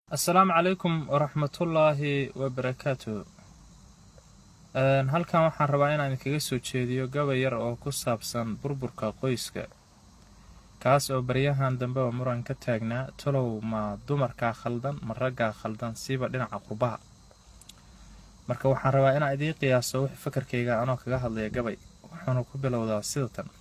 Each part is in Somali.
assalaamu calaykum waraxmatullaahi wabarakaatu halkan waxaan rabaa inaan idinkaga soo jeediyo gabay yar oo ku saabsan burburka qoyska kaas oo baryahan dambeba muran ka taagnaa talow ma dumarkaa khaldan ma raggaa khaldan siiba dhinaca qurbaha marka waxaan rabaa inaan idiin qiyaaso wix fakarkayga anoo kaga hadlaya gabay wuxuuna ku bilowdaa sida tan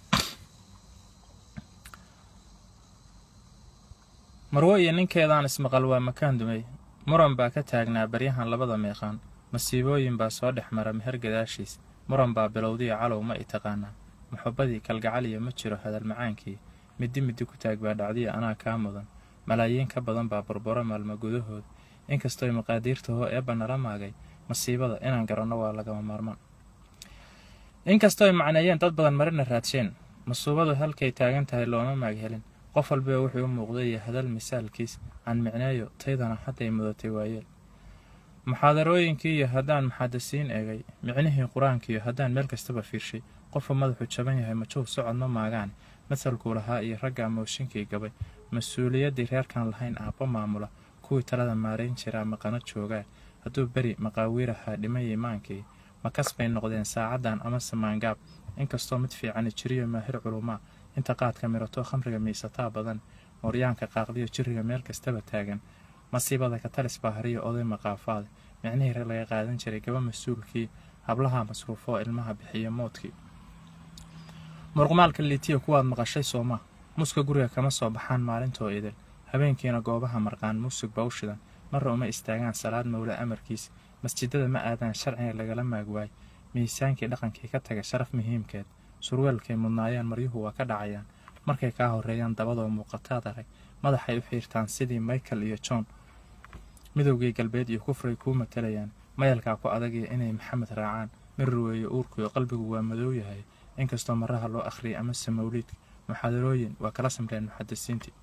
marwo iyo ninkeedaan ismaqal waa makaan dumay muran baa ka taagnaa baryahan labada meeqaan masiibooyin baa soo dhex mara meher gadaashiis muran baa bilowdiya calow ma i taqaanaa muxubbadii kalgacaliya ma jiro hadal macaankii middi middi ku taag baa dhacdiya anaa kaa mudan malaayiin ka badan baa burburo maalmo gudahood inkastooy maqaadiirtahoo eebba nala maagay masiibada inaan garanno waa lagama maarmaan inkastooy macneeyeen dad badan marina raadsheen masuubadu halkay taagan tahay looma maag helin qof walbaa wuxuu u muuqday iyo hadal misaalkiis aan micneeyo taydana hadday mudatay waayeel muxaadarooyinkii iyo haddaan muxadisiin eegay micnihii qur-aankiiyo haddaan meel kastaba fiirshay qofka madaxu jaban yahay majow socod ma maagaan masalkuu lahaa iyo ragga mooshinkii gabay mas-uuliyaddii reerkan lahayn aabba maamula kuwii talada maarayn jiraa maqano joogaa hadduu beri maqaawiirahaa dhimay imaankii makas bay noqdeen saacaddan ama samaangaab inkastoo mid fiicani jiriyo maahir culumaa inta qaadka mirato khamriga miisataa badan mooryaanka qaaqdiyo jiriga meel kastaba taagan masiibada katalis baa hariyo oday maqaafaade micnihii rag laga qaadan jiray gaba mas-uulkii hablaha masruufoo ilmaha bixiya moodkii murqumaalka liitiya kuwaad maqashay soomaa muska guriga kama soo baxaan maalintoo idil habeenkiina goobaha marqaan muusig baa u shidan marra uma istaagaan salaad mowle amarkiis masjidada ma aadaan sharciga lagala maagwaay miisaankii dhaqankii ka taga sharaf muhiimkeed surweelkay mudnaayeen maryuhu waa ka dhacayaan markay kaa horreeyaan dabadoo muuqataad arag madaxay u xiirtaan sidii michael iyo john midowgii galbeed iyo kufray kuu matalayaan mayalkaa ku adagaya inay maxamed raacaan mirir weeye uurkuyo qalbigu waa madow yahay inkastoo maraha loo akhriyay amase mawliidka muxaadarooyin waa kala samreen muxadisiintii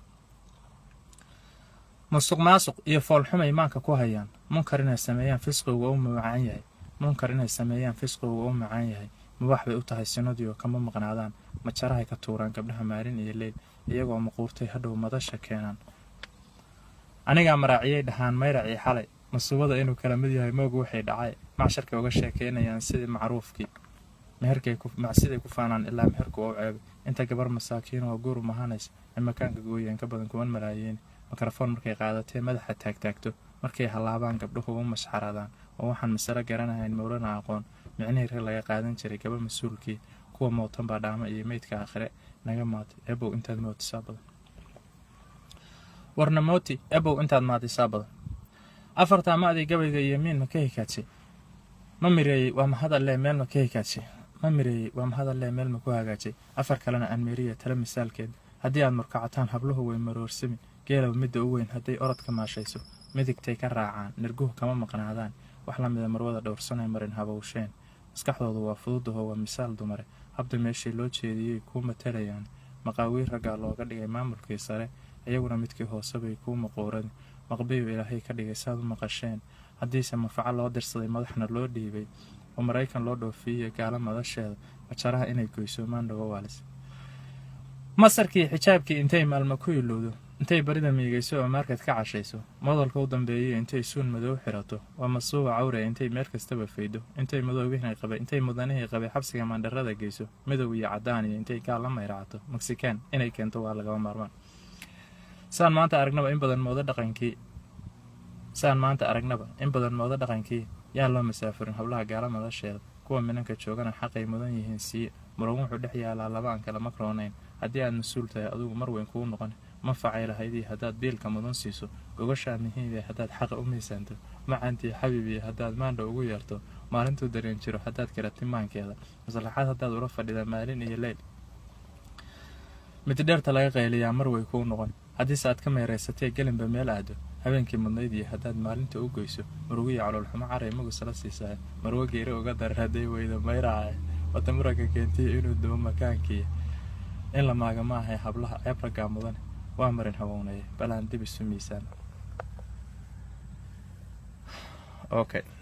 musuq maasuq iyo foolxumay maanka ku hayaan munkar inay sameeyaan fisqigu waa u macaan yahay munkar inay sameeyaan fisqigu waa u macaan yahay mubaax bay u tahay sinadiyo kama maqnaadaan majarahay ka tuuraan gabdhaha maalin iyo leyl iyagoo maquurtay hadhow madasha keenaan anigaa maraaciyay dhahaan mayracii xalay masuubada inuu kala mid yahay moogu waxay dhacay macsharkay uga sheekeynayaan sidii macruufkii meherkmacsiday ku faanaan ilaa meherku oo ceebay inta gabar masaakiin oo guur mahanaysa ay makaanka gooyeen ka badan kuwan malaayiin mikrofoon markay qaadatee madaxa taagtaagto markay hallaabaan gabdhuhu u mashxaraadaan oo waxaan masalo garanahayn mowlana aqoon micnihii rag laga qaadan jiray gaba mas-uulkii kuwa mootan baa dhaamo iyo meydka aakhire naga maatay ebow intaad mootisaa badan warna mooti ebow intaad maatisaa badan afartaa ma-dii gabayga iyo miin ma ka hikaadshay ma mireeyey waa mahadallee meel ma ka hikaadshay ma mireeyey waa mahadallee meel ma ku hagaajay afar kalena aan meriya tala misaalkeed haddii aad murkacataan habluhu way maroorsami geelow midda u weyn hadday orod ka maashayso midigtay ka raacaan nirguhu kama maqnaadaan wax la mida marwada dhowrsanay marin habowsheen maskaxdoodu waa fududaho waa misaal dumare habda meeshii loo jeediyey kuu matalayaan maqaawiir raggaa looga dhigay maamulkii sare iyaguna midkii hoose bay kuu maquuran maqbiyu ilaahay ka dhigay saad u maqasheen haddiise manfaco loo dirsaday madaxna loo dhiibay oo maraykan loo dhoofiiyey gaalo madasheeda majaraha inay goysoomaan dhawawaalis masarkii xijaabkii intay maalma ku ilowdo intay barida miigayso oo maarkad ka cashayso modalka u dambeeyay intay suun madow xirato waa masuuba cawre intay meel kastaba faydo intay madowgihii qabay intay mudanihii qabay xabsiga maandharada geyso midow iyo cadaan iyo intay gaal la mayraacato mexican inay keento waa lagaba maarmaan saan maanta aragnaba in badan moodo dhaqankii saan maanta aragnaba in badan moodo dhaqankii yaan loo masaafurin hablaha gaala madasheeda kuwa minanka joogana xaqay mudan yihiin siiye muran wuxuu dhex yaalaa laba aan kala makroonayn haddii aad mas-uul tahay adugu mar weyn kuu noqon manfacay lahaydii haddaad biilka mudan siiso gogashaa muhiimee haddaad xaqa u miisaanto macantii xabiibiya haddaad maandha ugu yeerto maalintuu dareen jiro haddaad karati maankeeda maslaxaad haddaad ula fadhida maalin iyo leyl mididheerta laga qayliyaa mar way kuu noqon haddiise aad ka meeraysatee gelinba meel aado habeenkii mudnayd iyo haddaad maalinta u goyso murugiyo caloolxumo caray magusala siisahay marwo geeri uga darar hadday weydo mayraace wada muranka keentiya inuu dubo makaankii in la maaga ma ahay hablaha ceeb raggaa mudane waa marin hawownaya balaan dib isu miisaan okay